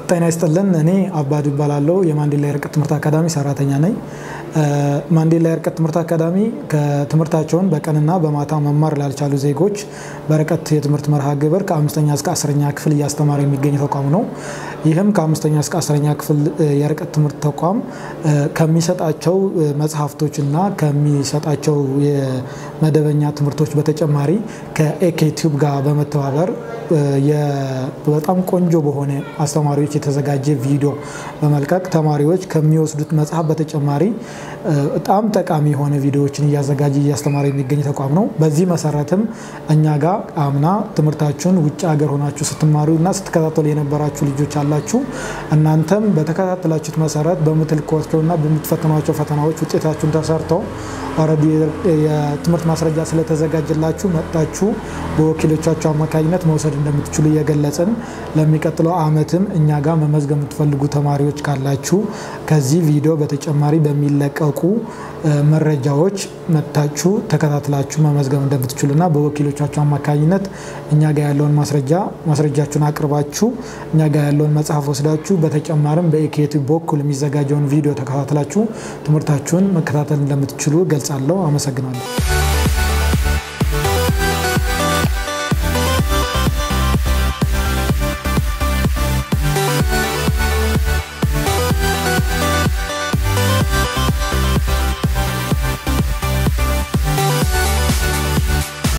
ጤና ይስጥልን። እኔ አባዱ ይባላለሁ። የማንዴላ የርቀት ትምህርት አካዳሚ ሰራተኛ ነኝ። ማንዴላ የርቀት ትምህርት አካዳሚ ከትምህርታቸውን በቀንና በማታ መማር ላልቻሉ ዜጎች በርቀት የትምህርት መርሃ ግብር ከአምስተኛ እስከ አስረኛ ክፍል እያስተማረ የሚገኝ ተቋም ነው። ይህም ከአምስተኛ እስከ አስረኛ ክፍል የርቀት ትምህርት ተቋም ከሚሰጣቸው መጽሐፍቶችና ከሚሰጣቸው የመደበኛ ትምህርቶች በተጨማሪ ከኤኬቲዩብ ጋር በመተባበር በጣም ቆንጆ በሆነ አስተማሪዎች የተዘጋጀ ቪዲዮ በመልቀቅ ተማሪዎች ከሚወስዱት መጽሐፍ በተጨማሪ በጣም ጠቃሚ የሆነ ቪዲዮዎችን እያዘጋጀ እያስተማረ የሚገኝ ተቋም ነው። በዚህ መሰረትም እኛ ጋር አምና ትምህርታችሁን ውጭ ሀገር ሆናችሁ ስትማሩ እና ስትከታተሉ የነበራችሁ ልጆች አላችሁ። እናንተም በተከታተላችሁት መሰረት በምትልኳቸውና በምትፈትኗቸው ፈተናዎች ውጤታችሁን ተሰርተው ኦልሬዲ የትምህርት ማስረጃ ስለተዘጋጀላችሁ መጥታችሁ በወኪሎቻችሁ አማካኝነት መውሰድ እንደምትችሉ እየገለጽን ለሚቀጥለው ዓመትም እኛ ጋር መመዝገብ የምትፈልጉ ተማሪዎች ካላችሁ ከዚህ ቪዲዮ በተጨማሪ በሚለቀቁ መረጃዎች መጥታችሁ ተከታትላችሁ መመዝገብ እንደምትችሉና በወኪሎቻችሁ አማካኝነት እኛ ጋር ያለውን ማስረጃ ማስረጃችሁን አቅርባችሁ እኛ ጋር ያለውን መጽሐፍ ወስዳችሁ በተጨማሪም በኢኬቲቭ በኩል የሚዘጋጀውን ቪዲዮ ተከታትላችሁ ትምህርታችሁን መከታተል እንደምትችሉ ገልጻለሁ። አመሰግናለሁ።